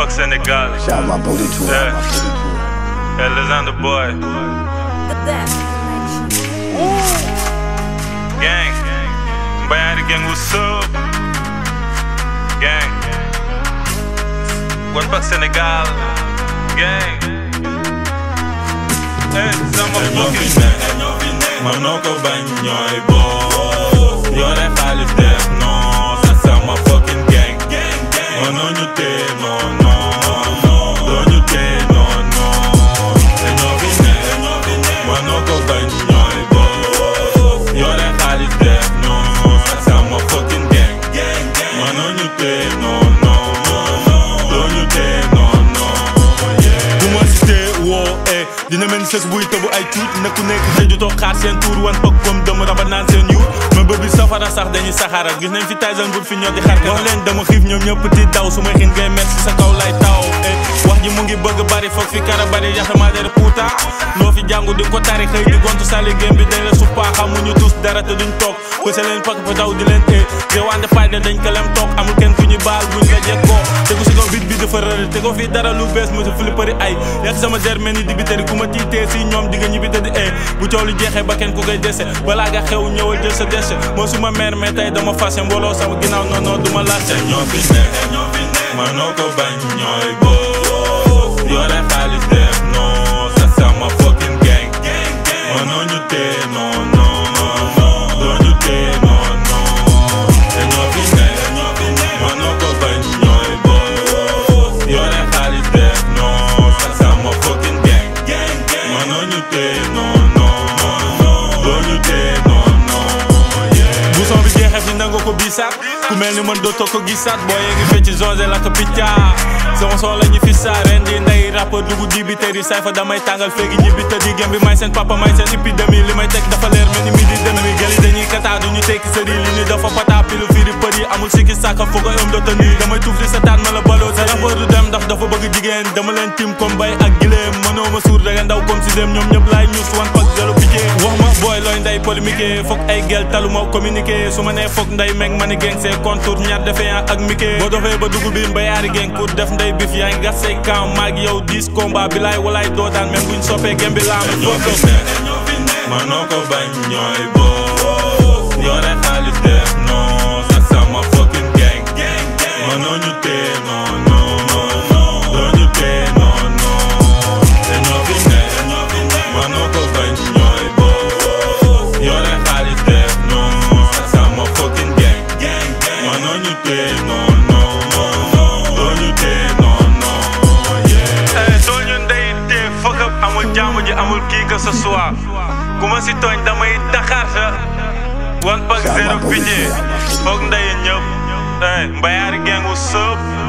Pak Sénégal. Shout out my booty tour. Yeah. My booty tour. Yeah, Lizanne the boy. The best connection. Gang. Mbayari gang, what's up? Gang. One Pak Sénégal. Gang. Hey, sama ñoo fi fucking. nekk mënoo ko bañ ñooy boos yore xaalis def non ça sama fucking gang mënoo ñu tee non non doo ñu tee non non te ñoo fi nekk mënoo ko bañ ñooy boos yore xaalis def non ça sama fucking gang mënoo ñu tee non non doo ñu tee non non bu ma cité woo eh dina mel ni sës buy tëbu ay tuut na ku nekk tëju toog xaar seen tuur wan pëg comme dama rabat naan seen yuur ma bëbi safara sax dañuy saxaara gis nañ fi Tyson bu fi ñoo di xar wax leen dama xiif ñoom ñëpp di daw su ma xiin ngay met si sa kaw lay taw eh wax ji mu ngi bëgg bari foog fi kara bari yaxamaa dere puuta loo fi jàngu di ko tari xëy di gontu sali gém bi dañ la suppaa xamuñu tous dara te duñ toog pëse leen pak fa daw di leen eh réewande fayda dañ ko lem toog amul kenn ku ñu baal buñ la jekkoo te ku si ko bit bi dafa rëri te ko fi dara lu bees mu si flippari ay yàq sama der mel ni dibiteri ku ma tiitee si ñoom di nga ñibbi te di eh bu coow lu jeexee ba kenn ku koy dese balaa nga xew ñëwal jël sa dese moo suma mère mais tey dama fase mbooloo sama ginnaaw non non du ma laajte ñoo fi nekk mënoo ko bañ ñooy boos yore xaalis def non ça sama fucking gang mënoo ñu tee non non doo ñu tee non non te ñoo fi nekk mënoo ko bañ ñooy boos yore xaalis def non ça sama fucking gang mënoo ñu tee non non doo ñu tee non non yeah. bu son bi jeexee fi nanga ko biisaat ku mel ni man dootoo ko gisaat boo yee ngi fecc José la ko picca sama son la ñu fi saa ren di ndey rappeur dugg di bi tëri say fa damay tàngal féegi ñibbi te di gem bi may seen papa may seen épidémie li may teg dafa leer mel ni midi demi gel yi dañuy kataa du ñu tekki sëri li ñu dafa pata pilu firi përi amul sikki sàkka foog a ëm doota nii damay tuuf di sa taat ma la baloo sa rappeur du dem ndax dafa bëgg jigéen dama leen tim comme bay ak gileem mënoo ma suur daga ndaw comme si dem ñoom ñëpp laay ñuus wan pak jalo piqué wax ma booy looy nday polémique foog ay gel talu ma communiqué su ma nee foog nday meg ma ni geng see contour ñaar defee ak miqué boo dofee ba dugg biir mbayaari geng pour def nday bif yaa ngi gas say camp maag yow 10 combat bi laay walaay doo daan même buñ soppee gem bi laam ñoo fi nekk mënoo ko bañ ñooy boos yore xaalis def non ça sama fucking gang mënoo ñu tee non non doo ñu tee non non te ñoo fi nekk mënoo ko bañ ñooy boos yore xaalis def non ça sama fucking gang mënoo ñu tee non non doo ñu tee non non yeah. Eh, doo ñu ndey tee fuck up amul jàmm ji amul kii que ce soit ku ma si tooñ damay taxaar sa One Pak Shout out zéro my booty pitié tour. foog ndey ñëpp eh Mbayari gang what's up